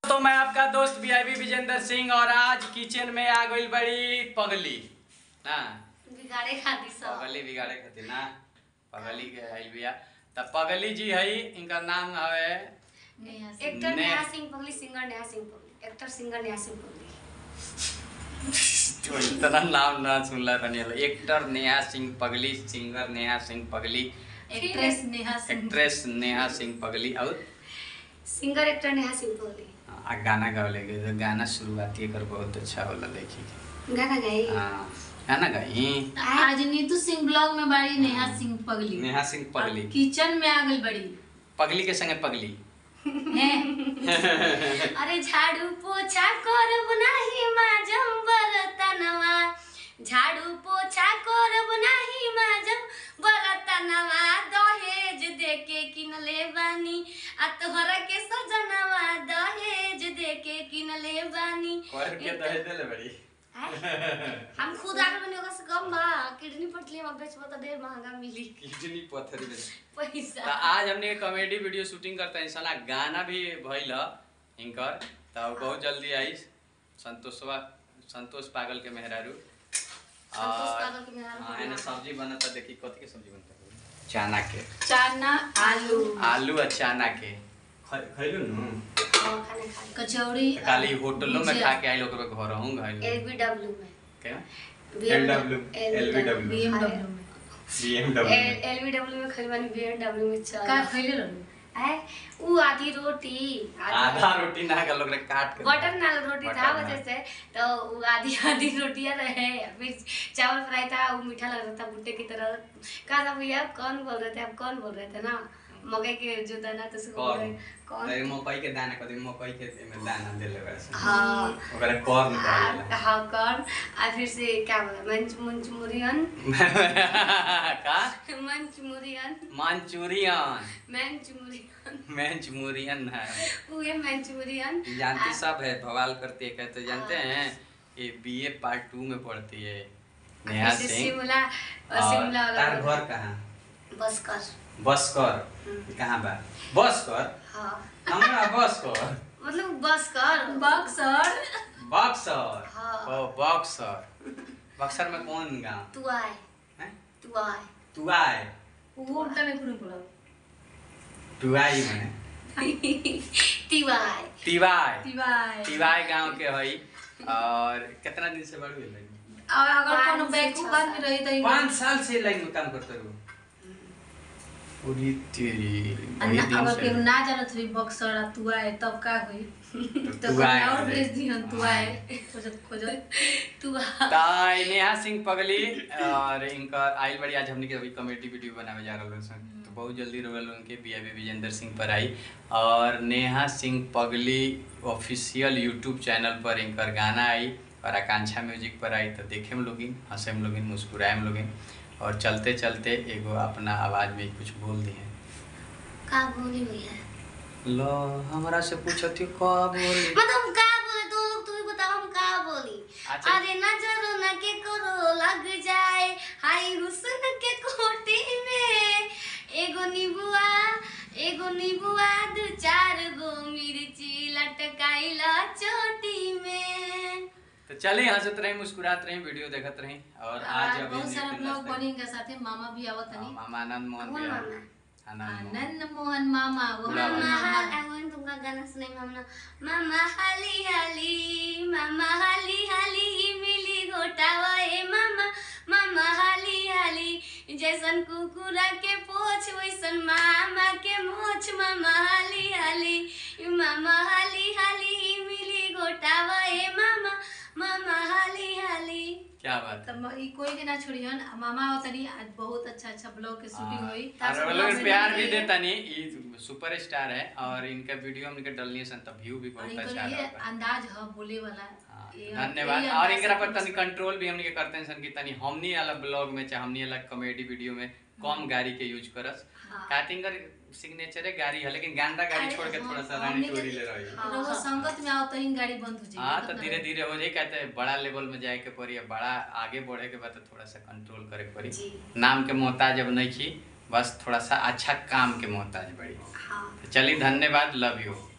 तो मैं आपका दोस्त वीआईपी विजेंद्र सिंह और आज किचन में आ गई बड़ी पगली ना बिगाड़े खाती सब पगली बिगाड़े खातिर ना पगली के आइल बिया त पगली जी हई इनका नाम हवे एक्टर ने- नेहा सिंह पगली सिंगर नेहा सिंह पगली एक्टर सिंगर नेहा सिंह पगली तो इतना नाम ना सुनला तनी एक्टर नेहा सिंह पगली सिंगर नेहा सिंह पगली एक्ट्रेस नेहा सिंह एक्ट्रेस नेहा सिंह पगली और सिंगर एक्टर नेहा सिंह पगली आ गाना गावे के तो गाना शुरुआती एकर बहुत अच्छा होला देखी के गाना गाई हाँ गाना गाई आज नीतू सिंह ब्लॉग में बड़ी नेहा सिंह पगली नेहा सिंह पगली अब किचन में आ गई बड़ी पगली के संगे पगली हैं अरे झाड़ू पोछा करब नाही माजम बरतनवा झाड़ू पोछा करब नाही माजम बरतनवा दहेज देके किनले बानी आ तोहरा के सजनवा दहेज देके किनले बानी कर के दहेज देले बड़ी आय, हम खुद आकर बने ओकरा से कम बा किडनी पटली हम बेचबो त ढेर महंगा मिली किडनी पत्थर में तो पैसा आज हमने एक कॉमेडी वीडियो शूटिंग करते हैं साला गाना भी भइल ह इनकर तो बहुत जल्दी आई संतोषवा संतोष पागल के मेहरारू संतोष और पागल के मेहरारू। हाँ, एने सब्जी बनता देखी कथी के सब्जी बनता है चना के चाना आलू आलू और चना के ख- खइलू नु और खाना खा कचौड़ी तो काली होटलों में भुजिया। खा के आई लोग घर हूं घाई एलबीडब्ल्यू में क्या BMW LBW बीएमडब्ल्यू में BMW एलबीडब्ल्यू में खरीद बानी बीएमडब्ल्यू में चल का खइले रहू आय ऊ आधी रोटी आधा रोटी ना का लोग रे काट के बटर नान रोटी बटर था नान। वजह से तो वो आधी आधी रोटियां रहे फिर चावल फ्राई था वो मीठा लग रहा था भुट्टे की तरह कहा था भैया आप कौन बोल रहे थे आप कौन बोल रहे थे ना मकई के जो दाना तो उसको बोल रहे कॉर्न कौन अरे मकई के दाना कदी मकई के में दाना देले वैसे हाँ ओकरा कॉर्न आ- कहला हाँ कौन आ फिर से क्या बोला मंच मंचूरियन का मंचूरियन मंचूरियन मंचूरियन मंचूरियन है वो ये मंचूरियन जानती सब है बवाल करती है कहते जानते हैं ये बीए पार्ट टू में पढ़ती है नेहा फिर से सिंह शिमला और और शिमला वाला तार घर कहाँ बस कर बस कर हम्म। कहाँ बा बस कर हाँ हमरा बस कर मतलब बस कर बक्सर बक्सर हाँ। ओ बक्सर बक्सर में कौन गांव तू आए हैं तू आए तू आए वो उल्टा में कुन पड़ा तू आई में तिवाय तिवाय तिवाई तिवाय गांव के हई और कितना दिन से बड़ू है और अगर पाँच कोनो से बैकू छह बात में रही तो पाँच साल से लाइन में काम करते रहो पूरी तेरी वही दिन अगर से केहू ना जानत हुई बक्सर आ तू आए तब का हुई तो तू कहीं आए और रे। भेज दी हम तू हाँ। आए खोजत खोजत तू आ ताई नेहा सिंह पगली और इनका आइल बड़ी आज हमने के अभी कॉमेडी वीडियो बनावे जा रहल सन तो बहुत जल्दी रोल उनके बी आई विजेंद्र सिंह पर आई और नेहा सिंह पगली ऑफिशियल यूट्यूब चैनल पर इनकर गाना आई और आकांक्षा म्यूजिक पर आई तो देखे हम लोगिन हंसे हम लोगिन मुस्कुराए हम लोगिन और चलते चलते एगो अपना आवाज में कुछ बोल दिए का बोली भैया लो हमरा से पूछती का बोली मतलब का बोले तो तू ही बताओ हम का बोली अच्छा। अरे नजरो न के करो लग जाए हाय हुस्न के कोटी में एगो नीबुआ एगो नीबुआ दू चार गो मिर्ची लटकाइला चोटी में तो चले हंसत रही मुस्कुरात रही वीडियो देखत रही और आज अभी बहुत सारा नितिन ब्लॉग दस्ता- बनी के साथे मामा भी आवत हाँ, हनी मामा आनंद मोहन कौन भी मामा? है। आनंद मोहन आनंद मोहन मामा वो बुलाओ। मामा मामा हाल अगवन तुमका गाना सुने मामा मामा हाली हाली मामा हाली हाली मिली घोटावा ए मामा मामा हाली हाली जैसन कुकुरा के पोछ वैसन मामा के मोछ मामा हाली हाली मामा हाली हाली मिली घोटावा ए मामा मामा हाली हाली क्या बात है तब ई कोई के ना छोड़ियन आ मामा आवतनी आज बहुत अच्छा अच्छा ब्लॉग के शूटिंग हाँ, हुई और वो लोग प्यार भी देता नहीं ये सुपर स्टार है और इनका वीडियो हमने डलनी है सन तो व्यू भी और बहुत इनकर अच्छा ये रहता अंदाज ह बोले वाला हाँ, ये- धन्यवाद यही और अंदाज इनकरा से पर तनी कंट्रोल भी हमने के करते हैं सन कि तनी हमनी वाला ब्लॉग में चाहे हमनी वाला कॉमेडी वीडियो में कम गाड़ी के यूज करस हाँ। काटिंगर सिग्नेचर है गाड़ी है लेकिन गांदा गाड़ी अरे छोड़ के हाँ, थोड़ा सा हमने रानी के- चोरी ले रही है हाँ, रउआ हाँ, संगत में आओ तो ही गाड़ी बंद हो जाएगी हाँ तो धीरे धीरे हो जाए कहते हैं बड़ा लेवल में जाए के पड़ी अब बड़ा आगे बढ़े के बाद तो थोड़ा सा कंट्रोल करे के पड़ी जी नाम के मोहताज अब नहीं की बस थोड़ा सा अच्छा काम के मोहताज बड़ी हाँ तो चलिए धन्यवाद लव यू